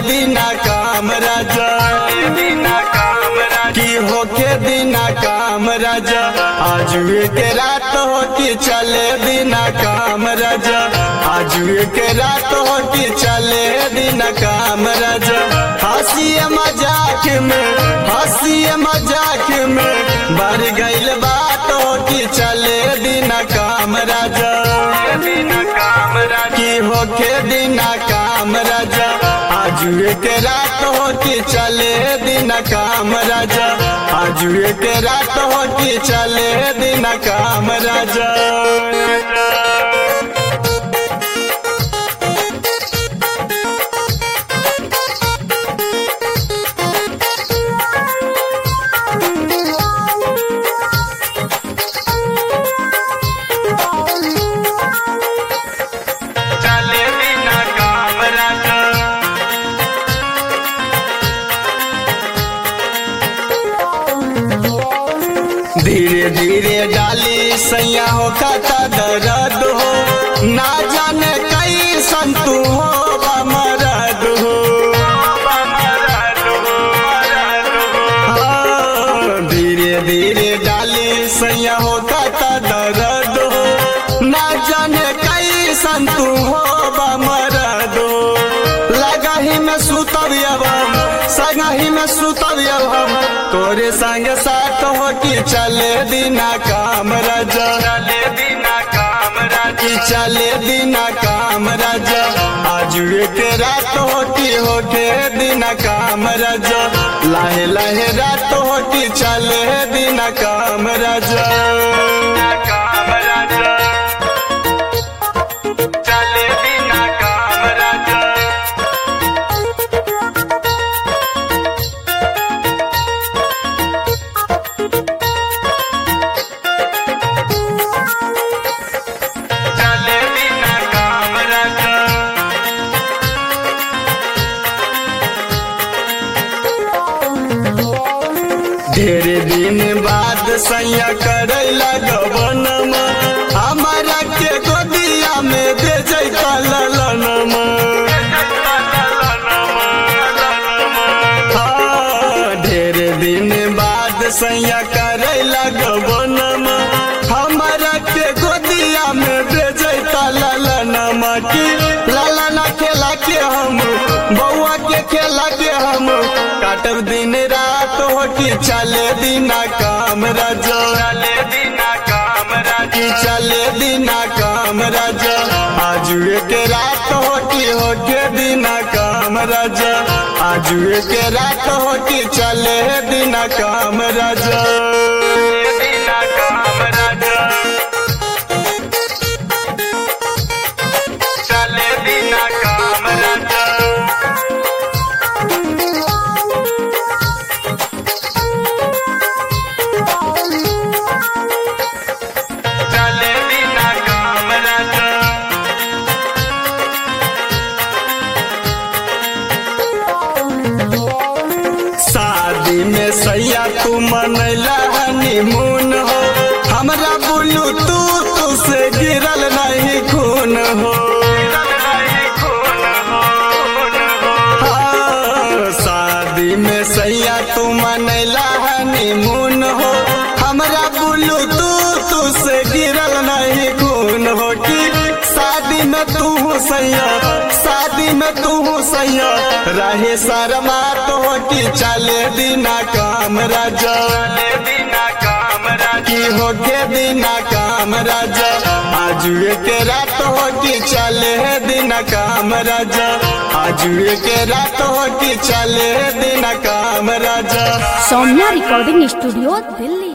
दिना काम राजा की होके दिना काम राजा आज के रात हो कि चले दिना काम राजा आज के रात हो कि चले दिना काम राजा हंसी मजाक में हंसी मजाक में बढ़ गईल बात हो कि चले दिना काम राजा की होके दिना काम राजा आज के रात हो कि चले दिन काम राजा आज के रात हो कि चले दिन काम राजा चले दिन काम राजा धीरे धीरे डाली सैया हो खाता दर्द हो ना जाने कई संतु हो मरद हो हाँ, धीरे धीरे डाली सैया हो खाता दर्द हो ना जाने कई संतु हो मरद हो लगही में सुतब अब हम संगही में सुतब अब हम तोरे संग साथ हो कि चले दिना काम राजा चले दिना काम राजा कि चले दिना काम राजा आज के रात हो कि हो के दिना काम राजा लाहे लाहे रात हो कि चले दिना काम राजा काम राजा चले दिना काम राजा चले बिना काम राजा ढेरे दिन बाद सैया करे लगवन हमारा के गोदिया में दे जैता ललन ढेरे दिन बाद सैया करे लगवन हमारा के गोदिया में दे जैता ललन की लाला खेला के हम बउआ के खेला के हम काटब दिन रात हो कि चले दिना काम राजा चले दिना काम राजा चले दिना काम राजा आज के रात हो कि हो के दिना काम राजा आज के रात हो कि चले दिना काम राजा दिना काम राजा चले दिना काम राजा चले बिना काम राजा शादी में सैया तू मनैला हनीमून हो हमरा बुलू तू तू से गिरल नहीं खून हो हाँ, शादी में सैया तू मनैला हनीमून हो हमरा बुलू तू तू से गिरल नहीं खून हो कि शादी में तू सैया शादी में तू सैया रहे शर्मा तो कि चले दिना काम राजा दिना काम की हो के दिना काम राजा आज के रात हो कि चले दिना काम राजा आज के रात हो कि चले दिना काम राजा सौम्या रिकॉर्डिंग स्टूडियो दिल्ली